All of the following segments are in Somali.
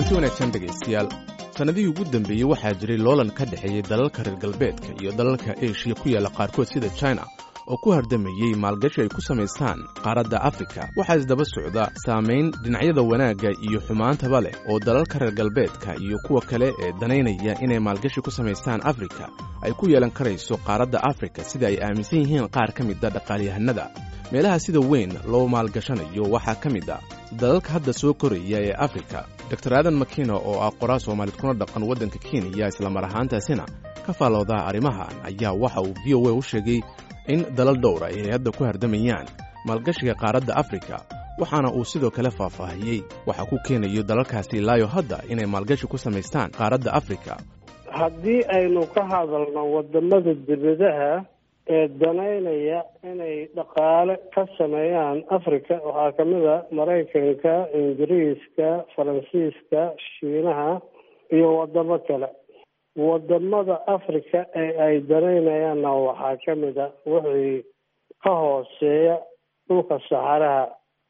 kulanti wanaagsan dhegaystayaal sannadihii ugu dambeeyey waxaa jiray loolan ka dhexeeyey dalalka reer galbeedka iyo dalalka eshiya ku yaalla qaarkood sida china oo ku hardamayey maalgashi ay ku samaystaan qaaradda afrika waxaa isdaba socda saamayn dhinacyada wanaagga iyo xumaantaba leh oo dalalka reer galbeedka iyo kuwa kale ee danaynaya inay maalgashi ku samaystaan afrika ay ku yeelan karayso qaaradda afrika sida ay aaminsan yihiin qaar ka mida dhaqaalyahanada meelaha sida weyn loo maalgashanayo waxaa ka mid a dalalka hadda soo koraya ee afrika dor aadan makina oo ah qoraa soomaalid kuna dhaqan waddanka kenya islamar ahaantaasina ka faaloodaha arrimahan ayaa waxa uu v o a u sheegay in dalal dhowra ay hadda ku hardamayaan maalgashiga qaaradda afrika waxaana uu sidoo kale faahfaahiyey waxa ku keenayo dalalkaasi ilaayo hadda inay maalgashi ku samaystaan qaaradda afrika haddii aynu ka hadalno wadamada dibadaha ee danaynaya inay dhaqaale ka sameeyaan africa waxaa ka mid a maraykanka ingiriiska faransiiska shiinaha iyo wadamo kale wadamada africa ee ay danaynayaanna waxaa ka mid a wixii ka hooseeya dhulka saxaraha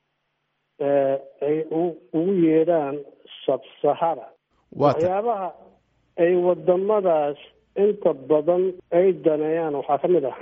ay ugu yeedhaan sabsahara waxyaabaha ay wadamadaas inta badan ay daneeyaan waxaa ka mid ah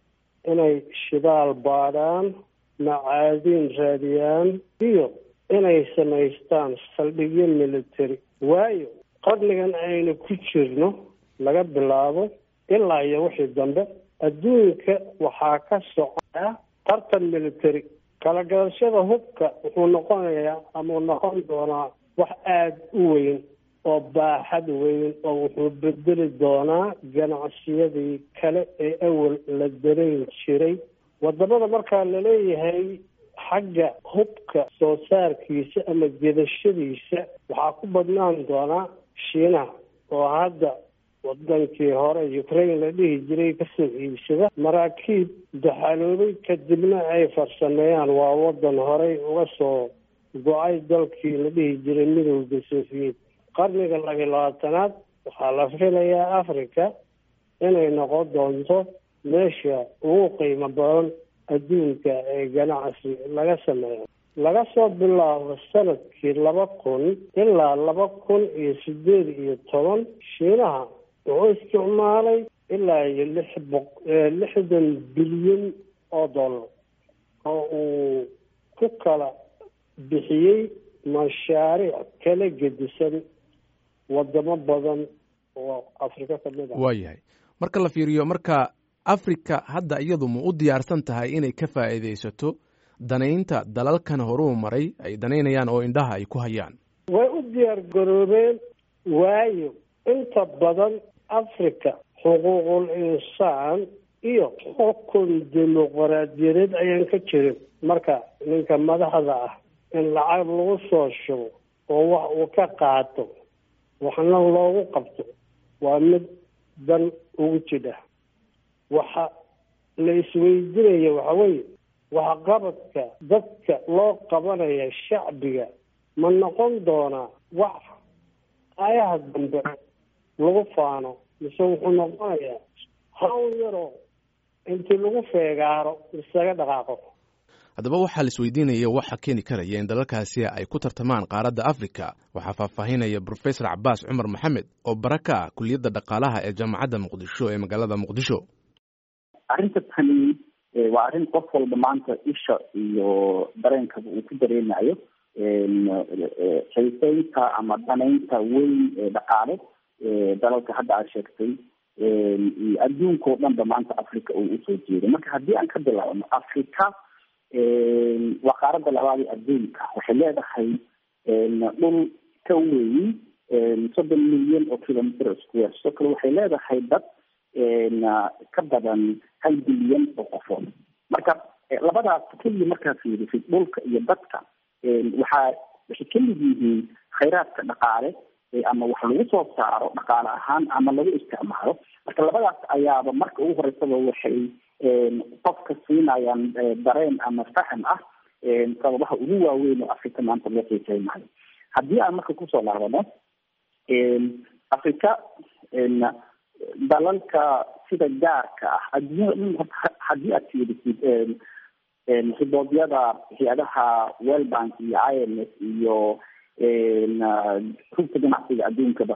inay shidaal baadhaan macaadiin raadiyaan iyo inay samaystaan saldhigyo military waayo qarnigan aynu ku jirno laga bilaabo ilaa iyo wixii dambe adduunka waxaa ka socdaa tartan military kala gadashada hubka wuxuu noqonayaa ama uu noqon doonaa wax aada u weyn oo baaxad weyn oo wuxuu bedeli doonaa ganacsiyadii kale ee awal la darayn jiray wadamada markaa laleeyahay xagga hubka soo saarkiisa ama gedashadiisa waxaa ku badnaan doonaa shiinaha oo hadda wadankii hore ukraine la dhihi jiray kasoo iibsada maraakiib daxaloobay kadibna ay farsameeyaan waa wadan horey uga soo go-ay dalkii la dhihi jiray midowda sofiyeed qarniga labiyi labaatanaad waxaa la filayaa africa inay noqon doonto meesha ugu qiimo badan adduunka ee ganacsi laga sameeyo laga soo bilaabo sanadkii laba kun ilaa laba kun iyo sideed iyo toban shiinaha wuxuu isticmaalay ilaa iyo lix boq lixdan bilyan oo dollar oo uu ku kala bixiyey mashaariic kala gedisan wadamo badan oo afrika ka mid ah waa yahay marka la fiiriyo marka afrika hadda iyadu ma u diyaarsan tahay inay ka faa'iidaysato danaynta dalalkan horuu maray ay danaynayaan oo indhaha ay ku hayaan way u diyaar garoobeen waayo inta badan africa xuquuqul insaan iyo xukun dimuqraadiyadeed ayaan ka jirin marka ninka madaxda ah in lacag lagu soo shubo oo wax uu ka qaato waxna loogu qabto waa mid dan ugu jidha waxa la isweydiinaya waxa weeye waxqabadka dadka loo qabanaya shacbiga ma noqon doonaa wax ayaha dambe lagu faano mise wuxuu noqonayaa hawl yaroo intii lagu feegaaro isaga dhaqaaqo haddaba waxaa la isweydiinaya waxa keeni karaya in dalalkaasi ay ku tartamaan qaaradda afrika waxaa faahfaahinaya brofesor cabaas cumar maxamed oo bara ka ah kuliyadda dhaqaalaha ee jaamacadda muqdisho ee magaalada muqdisho arrinta tani waa arrin qof walba maanta isha iyo dareenkaba uu ku dareenayo xiiseynta ama danaynta weyn ee dhaqaale dalalka hadda aad sheegtay iyo adduunka oo dhan ba maanta africa uu usoo jeeday marka haddii aan ka bilaabno africa waa qaaradda labaad ee adduunka waxay leedahay dhul ka weyn soddon milyan oo kilometer square sidoo kale waxay leedahay dad ka badan hal bilyan oo qofood marka labadaas keliya markaa fiirisid dhulka iyo dadka waxaa waxay kamid yihiin khayraadka dhaqaale ama wax lagu soo saaro dhaqaale ahaan ama lagu isticmaalo marka labadaas ayaaba marka ugu horeysaba waxay qofka siinayaan dareen ama faham ah sababaha ugu waaweyn oo africa maanta loo xiiseynayo haddii aan marka kusoo laabano africa dalalka sida gaarka ah adduunyada dhan haddii aad fiirisid xiboodyada hay-adaha world bank iyo i m s iyo rugta ganacsiga adduunkaba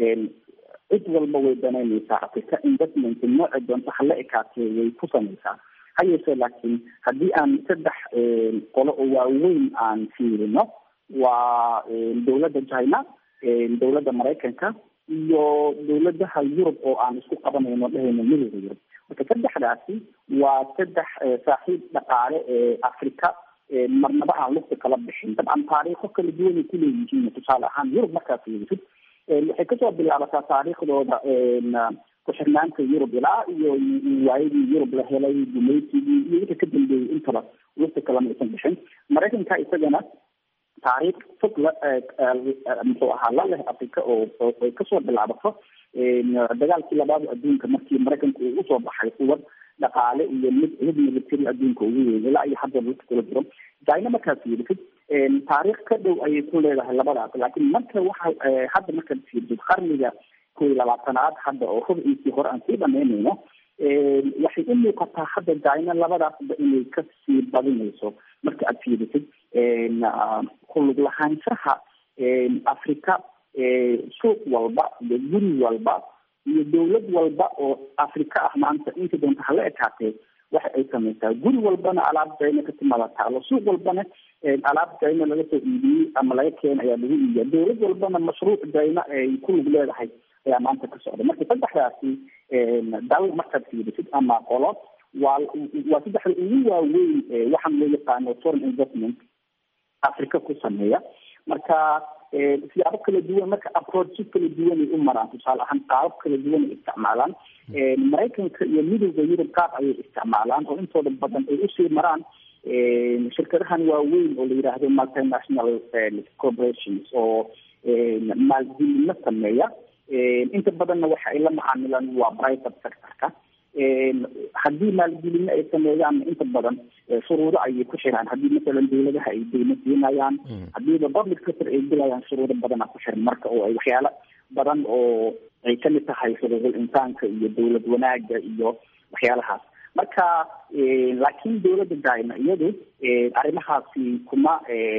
cid walba way danaynaysaa africa investment nooca doonta hala ekaatee way ku samaysaa ha yeeshee laakiin haddii aan saddex qolo oo waaweyn aan fiirino waa dowladda china dowladda maraykanka iyo dowladaha yurub oo aan isku qabanayno dhehayno midooda yurub marka saddexdaasi waa saddex saaxiib dhaqaale ee africa marnaba aan lugta kala bixin dabcan taariikho kala duwanay kuleeyihiin tusaale ahaan yurub markaas fiirisid waxay kasoo bilaabataa taariikhdooda ku-xirnaanta yurub ilaa iyo waayadii yurub la helay gumaysigii iyo wixii ka dambeeyey intaba lugta kalama aysan bixin maraykanka isagana taariikh fog la muxuu ahaa la leh africa oo ay kasoo bilaabato dagaalkii labaad adduunka markii maraykanku uu usoo baxay quwad dhaqaale iyo mid mid military adduunka ugu weyn ilaa iyo hadda lugta kula jiro china markaad fiirisid taariikh ka dhow ayay ku leedahay labadaas laakiin marka waxa hadda markaad fiirisid qarniga kow iyo labaatanaad hadda oo rubciisii hore aan sii dhamaynayno waxay u muuqataa hadda china labadaasba inay kasii badinayso marka aad fiirisid kulug lahaanshaha africa suuq walba iyo guri walba iyo dowlad walba oo africa ah maanta inta doonta hala ekaatee waxa ay samaysaa guri walbana alaab china ka timaada taalo suuq walbana alaab china laga soo iibiyey ama laga keena ayaa lagu iibiya dowlad walbana mashruuc china ay ku lug leedahay ayaa maanta ka socda marka saddexdaasi dal markaad fiirisid ama qolo waa waa saddexda ugu waaweyn waxaan loo yaqaano foreign investment africa ku sameeya marka siyaabo kala duwan marka approacho kala duwanay u maraan tusaale ahaan qaabab kala duwan ay isticmaalaan maraykanka iyo midowda yurub qaab ayay isticmaalaan oo intooda badan ay usii maraan shirkadahan waaweyn oo la yidhaahdo multinational corporations oo maalgelino sameeya inta badanna waxa ay la macaamilaan waa private sectorka haddii maalgelino ay sameeyaan inta badan shuruudo ayay ku xiraan haddii masalan dawladaha ay deymo siinayaan haddiiba public sector ay gelayaan shuruudo badana ku xiran marka oo ay waxyaalo badan oo ay kamid tahay xuquuqul insaanka iyo dowlad wanaaga iyo waxyaalahaas marka laakiin dowladda china iyadu arrimahaasi kuma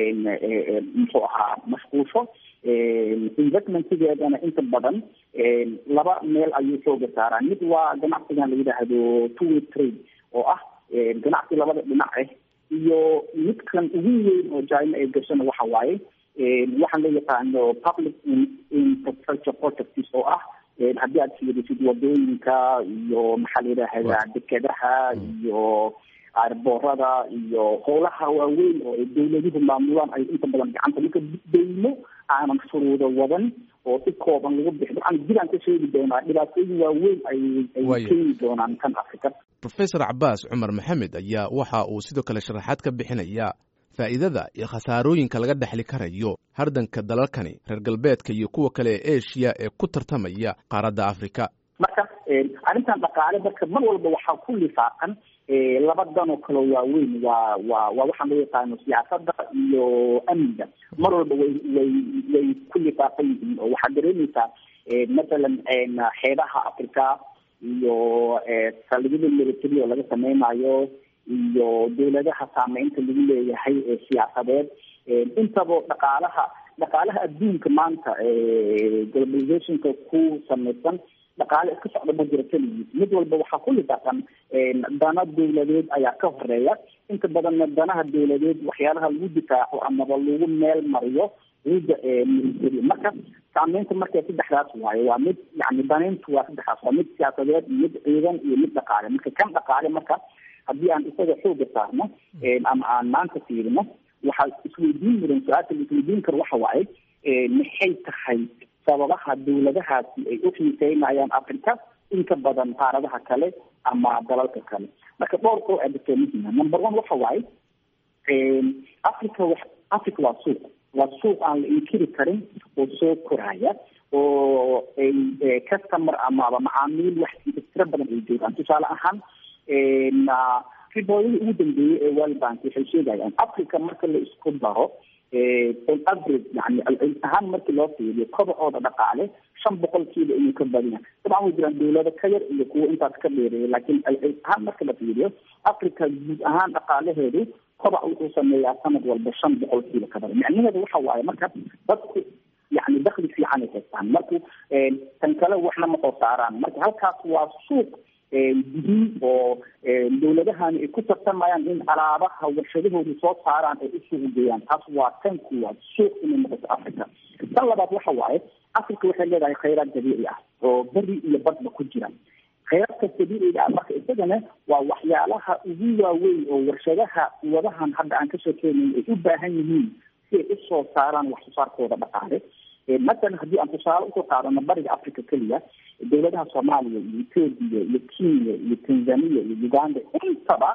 muxuu ahaa mashquulsho investmentigeedana inta badan laba meel ayuu xooga saaraa mid waa ganacsigan la yidhaahdo two way trade oo ah ganacsi labada dhinac ah iyo midkan ugu weyn oo china ay gashana waxa waaye waxaan loo yaqaano public infrastructure projects oo ah haddii aad fiirisid wadooyinka iyo maxaa la yidhaahdaa dekedaha iyo aarboorada iyo howlaha waaweyn oo ay dawladuhu maamulaan ay inta badan gacanta marka deymo aanan shuruudo wadan oo si kooban lagu bixi dabcan jiraan ka sheegi doonaa dhibaatooyin waaweyn ay ay keeni doonaan kan africa professor cabaas cumar maxamed ayaa waxa uu sidoo kale sharaxaad ka bixinaya faa'iidada iyo khasaarooyinka laga dhexli karayo hardanka dalalkani reer galbeedka iyo kuwa kale ee asia ee ku tartamaya qaaradda africa marka arrintan dhaqaale marka mar walba waxaa ku lifaaqan laba dan oo kale waaweyn waa waa waa waxaan loo yaqaano siyaasadda iyo amniga mar walba way way way ku lifaaqan yihiin oo waxaad dareemaysaa mathalan xeebaha africa iyo saldhigyada military oo laga sameynayo iyo dawladaha saameynta lagu leeyahay ee siyaasadeed intaba dhaqaalaha dhaqaalaha adduunka maanta globalizationka ku samaysan dhaqaale iska socda ma jiro keligiis mid walba waxaa ku lifaaqan dana dawladeed ayaa ka horeeya inta badanna danaha dawladeed waxyaalaha lagu difaaco amaba lagu meel mariyo ciidda military marka saameynta marka saddexdaas waaye waa mid yani danayntu waa saddexdaas waa mid siyaasadeed mid ciidan iyo mid dhaqaale marka kan dhaqaale marka haddii aan isaga xooga saarno ama aan maanta fiirino waxaa isweydiin mudan su-aasha la isweydiin karo waxa waaye maxay tahay sababaha dawladahaasi ay u xiiseynayaan africa inka badan qaaradaha kale ama dalalka kale marka dhowr koo aadasoo muhima number one waxa waaye africa wa africa waa suuq waa suuq aan la inkiri karin oo soo koraya oo ay customer amaba macaamiil wax tiro badan ay joogaan tusaale ahaan ribooyadii ugu dambeeyey ee world bank waxay sheegayaan africa marka la isku daro on average yani ahaan markii loo fiiriyo kobacooda dhaqaale shan boqolkiiba inuu ka badan yahay dabcan way jiraan dawlado ka yar iyo kuwo intaas ka dheereeya laakiin ahaan marka la fiiriyo africa guud ahaan dhaqaalaheedu kobac wuxuu sameeyaa sanad walba shan boqolkiiba ka badan micnaheedu waxa waaye marka dadku yani dakli fiican ay haystaan marku tan kale waxna ma soo saaraan marka halkaas waa suuq gudiin oo dawladahani ay ku tartamayaan in alaabaha warshadahoodu soo saaraan ay usuuq geeyaan taas waa tan kuwaad suuq inay noqoto africa tan labaad waxa waaye africa waxay leedahay khayraad dabiici ah oo beri iyo badba ku jira khayraadka dabiiciga ah marka isagana waa waxyaalaha ugu waaweyn oo warshadaha wadahan hadda aan kasoo keenayn ay u baahan yihiin si ay usoo saaraan wax soo saarkooda dhaqaale masalan haddii aan tusaale usoo qaadano bariga africa keliya dawladaha soomaaliya iyo ethoopia iyo kenya iyo tanzania iyo uganda intaba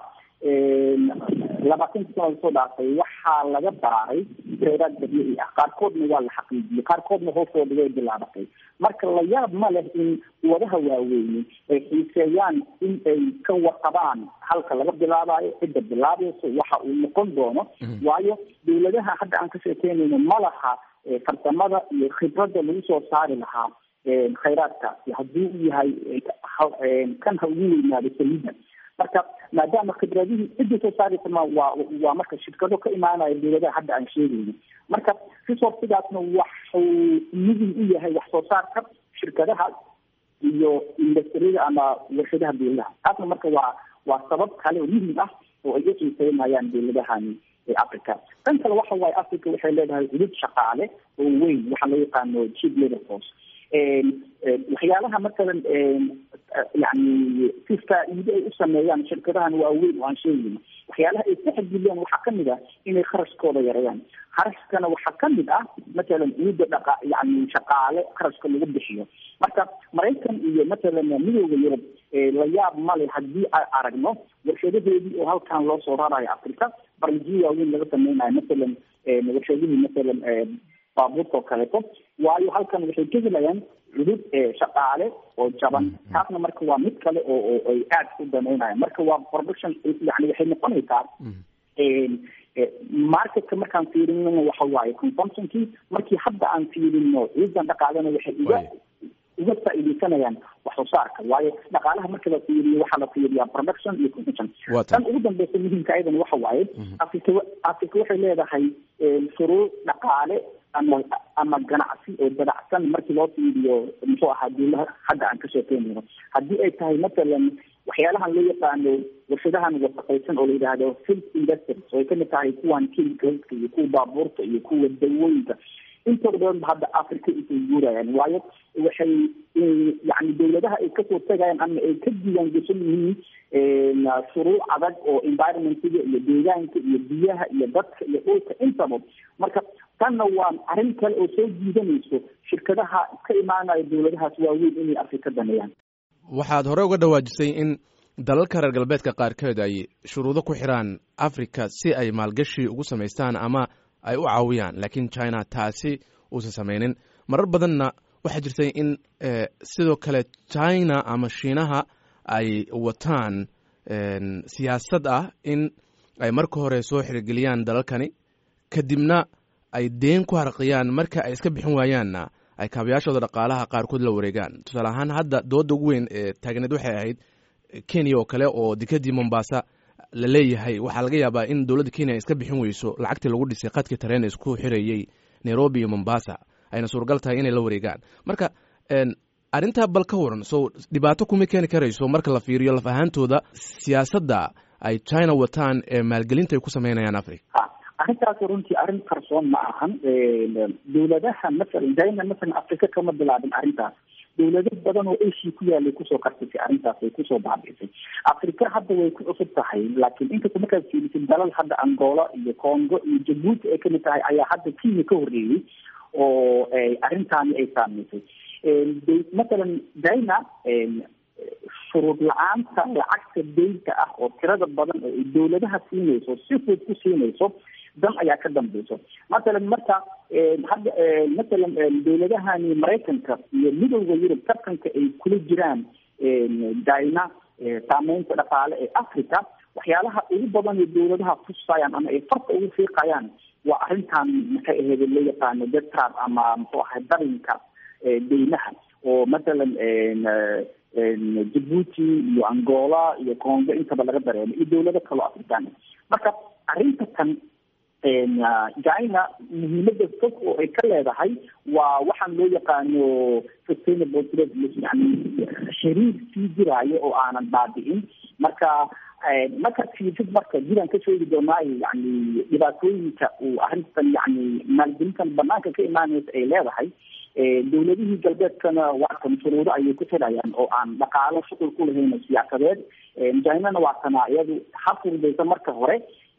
labaatanka sana lasoo dhaafay waxaa laga baaray khayraad dabiici ah qaarkoodna waa la xaqiijiyey qaarkoodna hoostooda way bilaabatay marka la yaab ma leh in wadaha waaweyne ay xiiseeyaan in ay ka warqabaan halka laga bilaabayo cidda bilaabayso waxa uu noqon doono waayo dawladaha hadda aan ka sheekeynayno ma laha farsamada iyo khibradda lagu soo saari lahaa khayraadkaasi haddii uu yahay kan ha ugu weynaado saliida marka maadaama khibradihii cidda soo saaraysa ma waa waa marka shirkado ka imaanaya dawladaha hadda aan sheegayno marka resourcigaasna waxuu muhim u yahay wax soo saarka shirkadaha iyo industriyada ama warshadaha dawladaha taasna marka waa waa sabab kale oo muhim ah oo ay u xiiseynayaan dawladahani africa tan kale waxa waaye africa waxay leedahay hudud shaqaale oo weyn waxaa loo yaqaano cheap labor force waxyaalaha masalan yani si faa-iido ay u sameeyaan shirkadahan waaweyn oo aan sheegayno waxyaalaha ay ka xadgudbeen waxaa kamid ah inay kharashkooda yareeyaan kharashkana waxaa kamid ah masalan ciidda dhaqa yani shaqaale kharashka lagu bixiyo marka maraykan iyo masalan midooda yurub la yaab male haddii ay aragno warshadaheedii oo halkan loo soo rarayo africa barnaamijyo waaweyn laga sameynayo masalan warshadihii masalan baabuurka oo kaleeto waayo halkan waxay ka helayaan cudud shaqaale oo jaban taasna marka waa mid kale oo oo ay aad u daneynayan marka waa production yani waxay noqonaysaa marketka markaan fiirino waxa waaye consumptionkii markii hadda aan fiirino ciidan dhaqaalena waxay uga uga faa-iideysanayaan wax soo saarka waayo dhaqaalaha marka la fiiriyo waxaa la fiiriyaa production iyo consumption tan ugu dambeysa muhiimka ayadan waxa waaye africa africa waxay leedahay shuruuc dhaqaale ama ama ganacsi oo dabacsan markii loo fiiriyo muxuu ahaa dawlaha hadda aan ka sheekeynayno haddii ay tahay masalan waxyaalahan loo yaqaano warshadahan wasaqaysan oo la yidhaahdo filth industries oo ay kamid tahay kuwan chemicalska iyo kuwa baabuurta iyo kuwa dawooyinka intooda badan hadda africa isay guurayaan waayo waxay yani dawladaha ay kasoo tegayaan ama ay ka diiwaan geshan yihiin shuruuc adag oo environmentiga iyo deegaanka iyo biyaha iyo dadka iyo dhulka intaba marka tanna waa arrin kale oo soo jiidanayso shirkadaha ka imaanaya dawladahaas waaweyn inay afrika daneeyaan waxaad hore uga dhawaajisay in dalalka reer galbeedka qaarkeed ay shuruudo ku xiraan africa si ay maalgashi ugu samaystaan ama ay u caawiyaan laakiin china taasi uusan samaynin marar badanna waxaa jirtay in sidoo kale china ama shiinaha ay wataan siyaasad ah in ay marka hore soo xirigeliyaan dalalkani kadibna ay deen ku harqiyaan marka ay iska bixin waayaanna ay kaabayaashooda dhaqaalaha qaarkood la wareegaan tusaale ahaan hadda dooda ugu weyn ee taagneed waxay ahayd kenya oo kale oo dekadii mombasa la leeyahay waxaa laga yaabaa in dowladda kenya ay iska bixin weyso lacagtii lagu dhisay qadkii tareen isku xirayey nairobi iyo mombasa ayna suuragal tahay inay la wareegaan marka arrintaa bal ka waran so dhibaato kuma keeni karayso marka la fiiriyo laf ahaantooda siyaasadda ay china wataan ee maalgelinta ay ku sameynayaan africa arrintaas runtii arrin qarsoon ma ahan dawladaha masalan china masalan africa kama bilaabin arrintaas dawlado badan oo asia ku yaalay kusoo kartisay arrintaas way kusoo baabiisay africa hadda way ku cusub tahay laakiin inkasta markaad fiirisid dalal hadda angola iyo congo iyo jabuuti ay kamid tahay ayaa hadda kenya ka horreeyey oo arrintaani ay saameysay masalan china shuruud la-aanta lacagta deynta ah oo tirada badan oo ay dawladaha siinayso si fud ku siinayso dan ayaa ka dambeyso masalan marka hadda masalan dawladahani maraykanka iyo midowda yurub tartanka ay kula jiraan china saameynta dhaqaale ee africa waxyaalaha ugu badan ee dawladaha tusayaan ama ay farta ugu fiiqayaan waa arrintan maxay ahayd loo yaqaano detrab ama muxuu ahay darinka deynaha oo mathalan jabuuti iyo angola iyo congo intaba laga dareemo iyo dawlado kaloo afrikaan marka arrinta tan china muhiimada fog oo ay ka leedahay waa waxaan loo yaqaano sustainable trade yani xiriir sii jiraayo oo aanan baabi'in marka marka fiisid marka jiraan ka sheegi doonaayo yani dhibaatooyinka uu arrintan yani maalgelintan banaanka ka imaanaysa ay leedahay dawladihii galbeedkana waatan shuruudo ayay ku xidhayaan oo aan dhaqaalo shuqul ku lahayn siyaasadeed chinana waatana iyadu ha furdaysa marka hore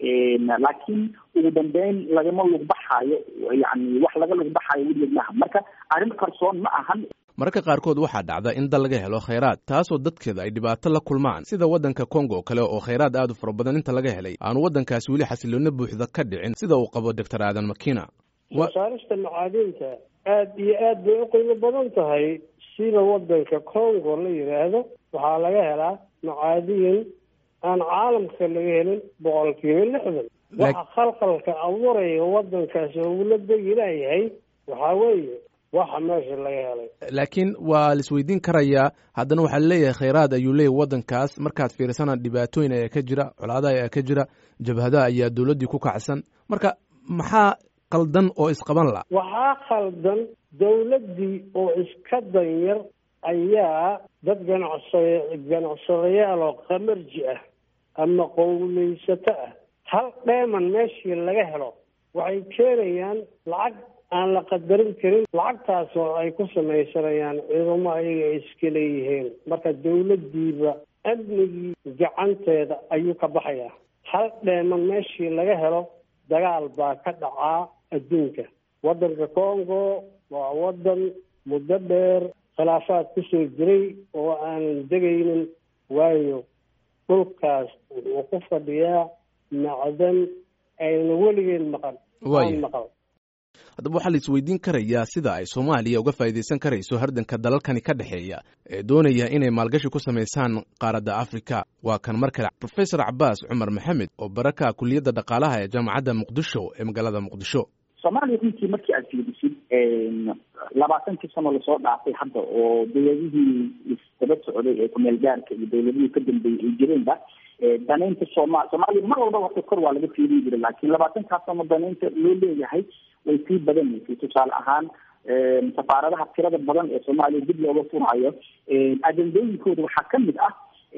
laakiin ugu dambeyn lagama lugbaxayo yani wax laga lugbaxayo weligeed maaha marka arrin qarsoon ma ahan mararka qaarkood waxaa dhacda in dal laga helo khayraad taasoo dadkeeda ay dhibaato la kulmaan sida waddanka kongo oo kale oo khayraad aad u fara badan inta laga helay aanu waddankaasi weli xasiloona buuxda ka dhicin sida uu qabo doctor aadan makina soosaarista macaadinta aad iyo aad bay u qiimo badan tahay sida waddanka congo la yidhaahdo waxaa laga helaa macaadiin aan caalamka laga helin boqolkiiba lixdan waxa khalqalka abuuraya waddankaasi ugula degi laayahay waxaa weeye waxa meesha laga helay laakiin waa laisweydiin karayaa haddana waxaa leeyahay khayraad ayuu leeyahy waddankaas markaad fiirsana dhibaatooyin ayaa ka jira colaadaha ayaa ka jira jabhadaha ayaa dawladdii ku kacsan marka maxaa qaldan oo isqaban la waxaa khaldan dawladdii oo iska danyar ayaa dad ganacsada ganacsadayaal oo qamarji ah ama qowleysato ah hal dheeman meeshii laga helo waxay keenayaan lacag aan la qadarin karin lacagtaas oo ay ku samaysanayaan ciidamo ayaga ay iska leeyihiin marka dawladdiiba amnigii gacanteeda ayuu ka baxayaa hal dheeman meeshii laga helo dagaal baa ka dhacaa adduunka waddanka congo waa waddan muddo dheer khilaafaad kusoo jiray oo aanan degaynin waayo dhulkaas wuxuu ku fadhiyaa macdan ayna weligeed maqan aan maqan haddaba waxaa la isweydiin karayaa sida ay soomaaliya uga faa'iidaysan karayso hardanka dalalkani ka dhexeeya ee doonaya inay maalgashi ku samaysaan qaaradda afrika waa kan mar kale profesor cabaas cumar maxamed oo baraka kuliyadda dhaqaalaha ee jaamacadda muqdisho ee magaalada muqdisho soomaaliya runtii markii aad fiirisid labaatankii sano lasoo dhaafay hadda oo dawladihii isdaba socday ee kumeel gaarka iyo dawladihii ka dambeeyey ay jireenba danaynta sooma soomaaliya mar walba wata kor waa laga fiirin jiray laakiin labaatankaas sano danaynta loo leeyahay way sii badanaysay tusaale ahaan safaaradaha tirada badan ee soomaaliya dib looga furaayo ajendooyinkooda waxaa kamid ah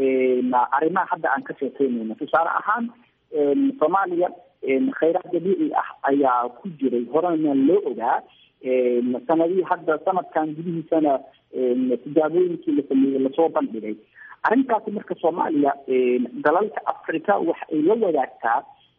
arrimaha hadda aan ka sheekeynayno tusaale ahaan soomaaliya khayraad dabiici ah ayaa ku jiray horena loo ogaa sanadihii hadda sanadkan gudihiisana tijaabooyinkii la sameeyey lasoo bandhigay arrintaasi marka soomaaliya dalalka africa waxa ay la wadaagtaa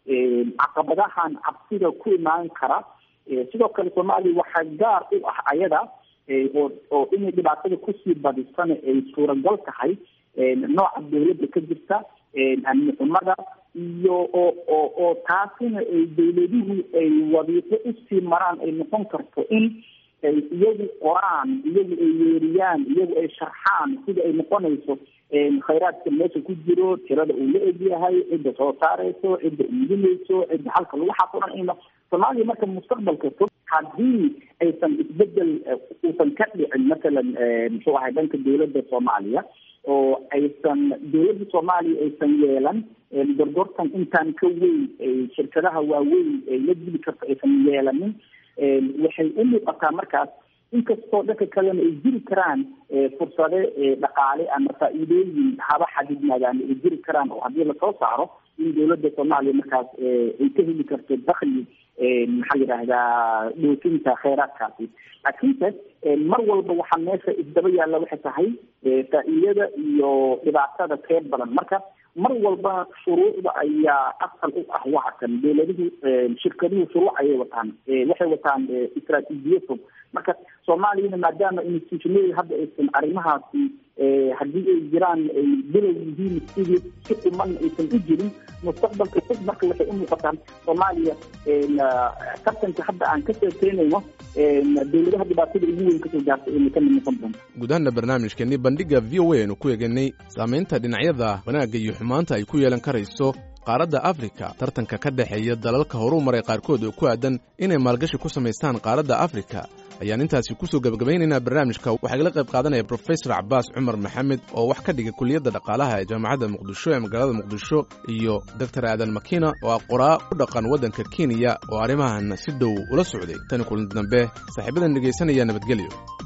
caqabadahan cabsida ku imaan kara sidoo kale soomaaliya waxaa gaar u ah ayada oo oo inay dhibaatada kusii badisana ay suuragal tahay nooca dawladda ka jirta amni xumada iyo oo oo oo taasina ay dawladuhu ay wadiiqo usii maraan ay noqon karto in ay iyagu qoraan iyagu ay yeeriyaan iyagu ay sharxaan sida ay noqonayso khayraadka meesha ku jiro tirada uu la egyahay cidda soo saareyso cidda iibinayso cidda halka lagu xafuran ina soomaaliya marka mustaqbalka fog haddii aysan isbedel uusan ka dhicin masalan muxuu ahay dhanka dawladda soomaaliya oo aysan dawladda soomaaliya aysan yeelan gorgortan intaan ka weyn shirkadaha waaweyn ay la dili karto aysan yeelanin waxay u muuqataa markaas inkastoo dhanka kalena ay jiri karaan fursade dhaqaale ama faa-iidooyin haba xadidnaadaan ay jiri karaan oo haddii lasoo saaro in dawladda soomaaliya markaas ay ka heli karto dakli maxaa yidhaahdaa dhoofinta kheyraadkaasi laakiinse mar walba waxaa meesha isdaba yaalla waxay tahay faa-iidada iyo dhibaatada teer badan marka mar walba shuruucda ayaa asal u ah waxa kan dawladuhu shirkaduhu shuruuc ayay wataan waxay wataan istraatiijiya fog marka soomaaliyana maadaama institutionada hadda aysan arrimahaasi haddii ay jiraan ay bilow yihiin sidii si quman aysan u jirin mustaqbalka fog marka waxay u muuqataa soomaaliya tartanka hadda aan ka sheekeynayno dowladaha dhibaatada ugu weyn kasoo gaartay inay ka mid noqon doonto guud ahaana barnaamijkeenii bandhiga v o a aynu ku eeganay saamaynta dhinacyada wanaagga iyo xumaanta ay ku yeelan karayso qaaradda afrika tartanka ka dhexeeya dalalka horuu maray qaarkood oo ku aadan inay maalgashi ku samaystaan qaaradda afrika ayaan intaasi kusoo gebagabaynaynaa barnaamijka waxaa igala qayb qaadanaya brofesor cabaas cumar maxamed oo wax ka dhigay kuliyadda dhaqaalaha ee jaamacadda muqdisho ee magaalada muqdisho iyo doctor aadan makina oo ah qoraa u dhaqan waddanka kenya oo arrimahan si dhow ula socday tani kulan dambe saaxiibadan dhegaysanaya nabadgelyo